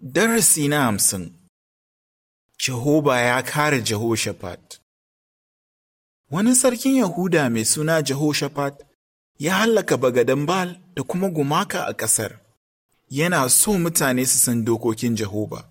Darasi na hamsin Jehoba ya kare Jehoshaphat Wani sarkin Yahuda mai suna Jehoshaphat ya hallaka bagadan Bal da kuma gumaka a ƙasar. Yana so mutane su san dokokin Jehoba.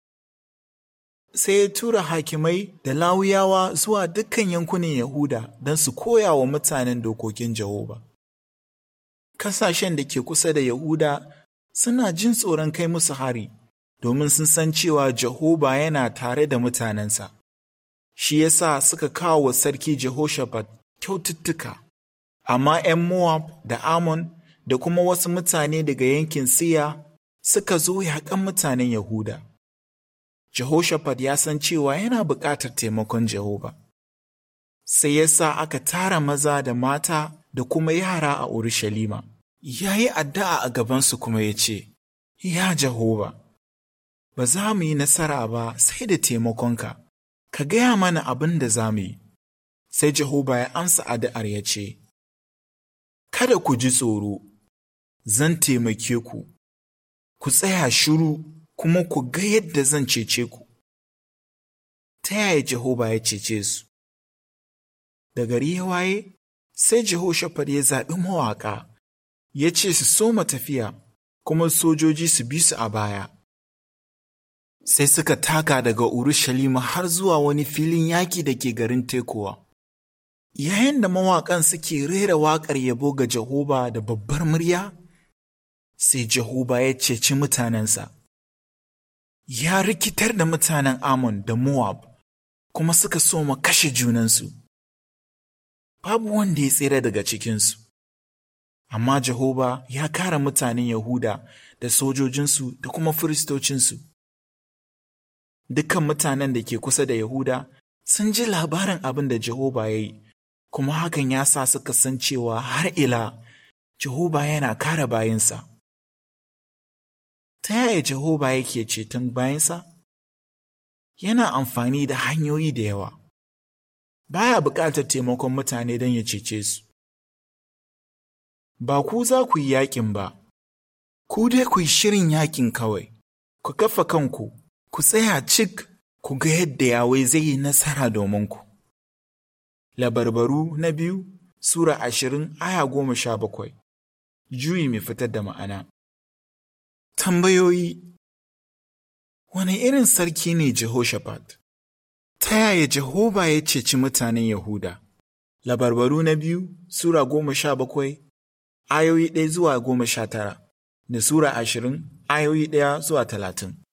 Sai ya tura hakimai da lawuyawa zuwa dukkan yankunan Yahuda don su koya wa mutanen dokokin Jehoba. Kasashen da ke kusa da Yahuda suna jin tsoron kai musu hari. domin sun san cewa Jehoba yana tare da mutanensa. Shi ya sa suka kawo wa sarki Jehoshaphat kyaututtuka, amma ‘yan Moab da Ammon da kuma wasu mutane daga yankin Siya suka zo yaƙan mutanen Yahuda. Jehoshaphat ya san cewa yana buƙatar taimakon Jehoba. Sai ya sa aka tara maza da mata da kuma yara a Urushalima. Ya yi addu'a a gabansu kuma ya ce, Ya Jehoba, ba za mu yi nasara ba sai da taimakonka, ka gaya mana abin da za mu yi. Sai Jehoba ya amsa addu'ar ya ce, Kada ku ji tsoro, zan taimake ku, ku tsaya shiru kuma ku ga yadda zan cece ku. Ta yaya Jehoba ya cece su? Da gari ya waye, sai Jehoshaphat ya zaɓi mawaƙa, ya ce su soma tafiya, kuma sojoji su bi su a baya. sai suka taka daga Urushalima har zuwa wani filin yaƙi da ke garin Tekowa. Yayin da mawaƙan suke rera waƙar yabo ga Jehoba da babbar murya, sai Jehoba ya ceci mutanensa. Ya rikitar da mutanen Ammon da Moab, kuma suka soma kashe junansu. Babu wanda ya tsira daga cikinsu. Amma Jehoba ya kare mutanen Yahuda da sojojinsu da kuma firistocinsu. Dukan mutanen da ke kusa da Yahuda sun ji labarin abin da Jehoba ya yi, kuma hakan ya sa suka san cewa har ila Jehoba yana kare bayansa. Ta yaya Jehoba yake ceton bayansa? Yana amfani da hanyoyi da yawa. Baya buƙatar taimakon mutane don ya cece su. Ba ku za ku yi yaƙin ba, ku dai ku yi shirin yaƙin kawai, ku kafa kanku. ku tsaya cik ku ga yadda Yawai zai yi nasara domin ku. Labarbaru na biyu Sura ashirin aya goma sha bakwai Juyi mai fitar da ma'ana Tambayoyi Wane irin sarki ne Jehoshaphat? Ta yaya Jehoba ya ceci mutanen Yahuda? Labarbaru na biyu Sura goma sha bakwai ayoyi ɗaya zuwa goma sha tara da Sura ashirin ayoyi ɗaya zuwa talatin.